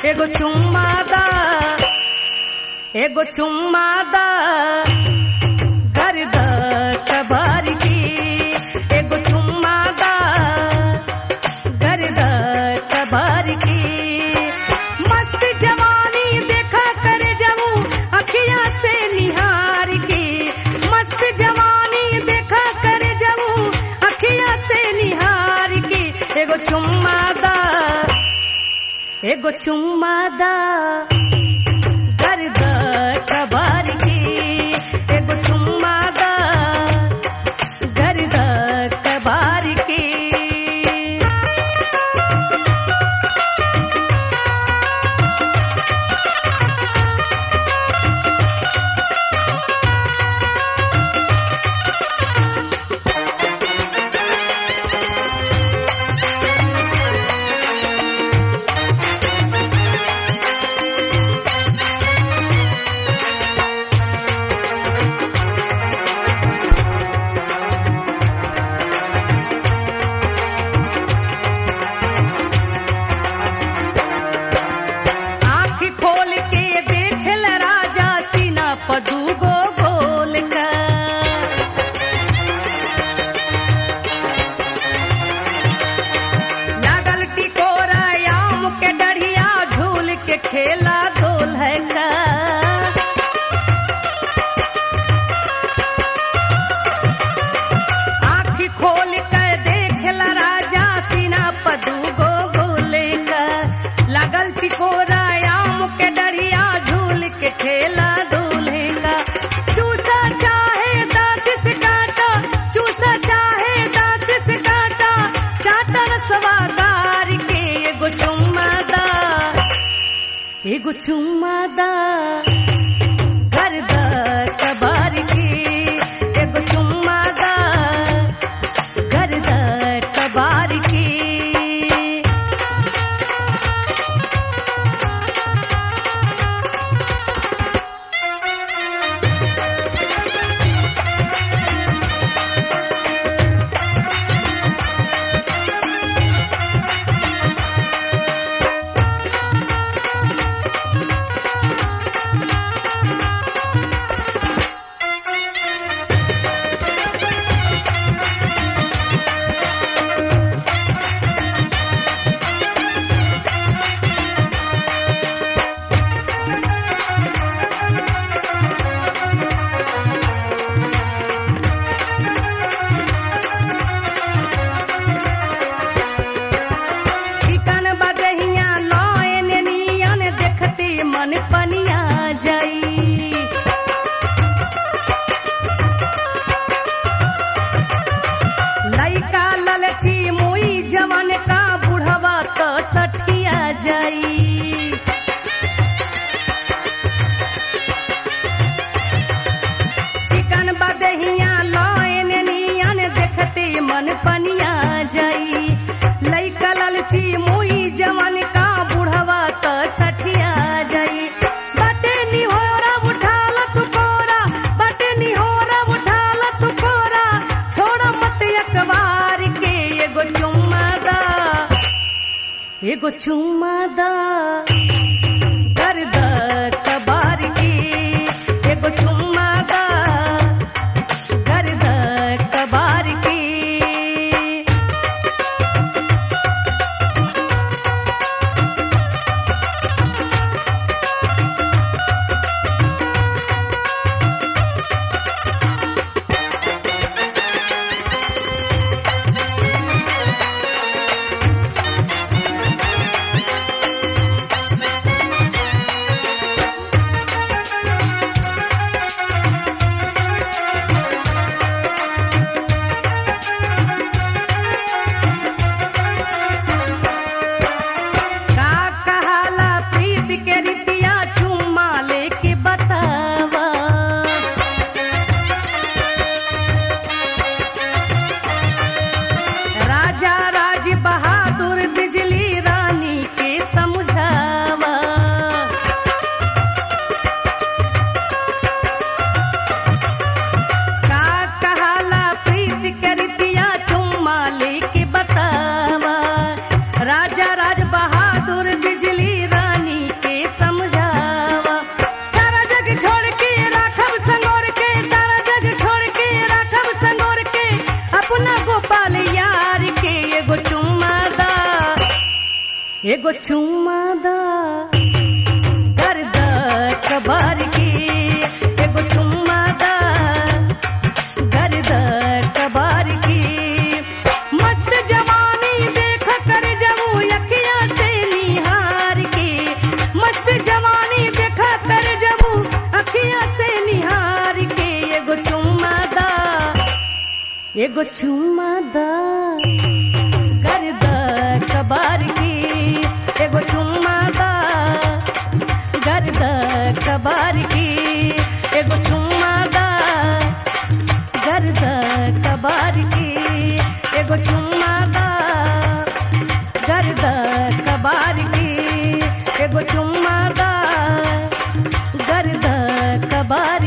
एगो चुम्मा दा एगो चुम्मा दा गर्द कबार की एगो चुम्मा दा गर्द कबार की मस्त जवानी देखा कर जाऊं अखियां से निहार की मस्त जवानी देखा कर जाऊं अखियां से निहार की एगो चुम्मा दा एगो चुम्मा दा गर्द कबार की एगो चुम्मा दा गर्द कबार की आँख खोल के देख ल राजा सीना पदूगो गोल का लागल टिकोरा आम के डढ़िया झूल के खेला गोल है का आँख खोल कर देख ल राजा सीना पदूगो गोले का लागल टिकोरा आम के डरिया झूल के खेला दूल्हेगा चूसा चाहे दांत से काटा चूसा चाहे दांत से काटा चाटर सवादार के एगो चुम्मा दा एगो चुम्मा दा गर्द कबार की एगो चुम्मा दा गर्द कबार की चिकन बजहिया लॉयन नियन देखते मन पनिया जाई लइका ललची मुई जवन का बुढ़वा तो सठिया जाई चिकन बदहिया लॉयन नियन देखते मन पनिया जाई लइका ललची मुई जवन का बुढ़वा त सठिया जाई बटे निहोरा उठाल तू कोरा बटे निहोरा उठाल तू कोरा छोड़ मत अखबार के एगो चुम्मा दा एगो चुम्मा दा गर्द कबार की एगो चुम्मा दा गर्द कबार की एगो चुम्मा दा गर्द कबार की एगो चुम्मा दा गर्द कबार की मस्त जवानी देख कर जबू यकिया से निहार की मस्त जवानी देख कर जबू अखिया से निहार के एगो चुम्मा दा एगो चुम्मा दा गर्द कबार की एगो चुम्मा दा गर्द कबार की एगो चुम्मा दा गर्द कबार की एगो चुम्मा दा गर्द कबार की एगो चुम्मा दा गर्द कबार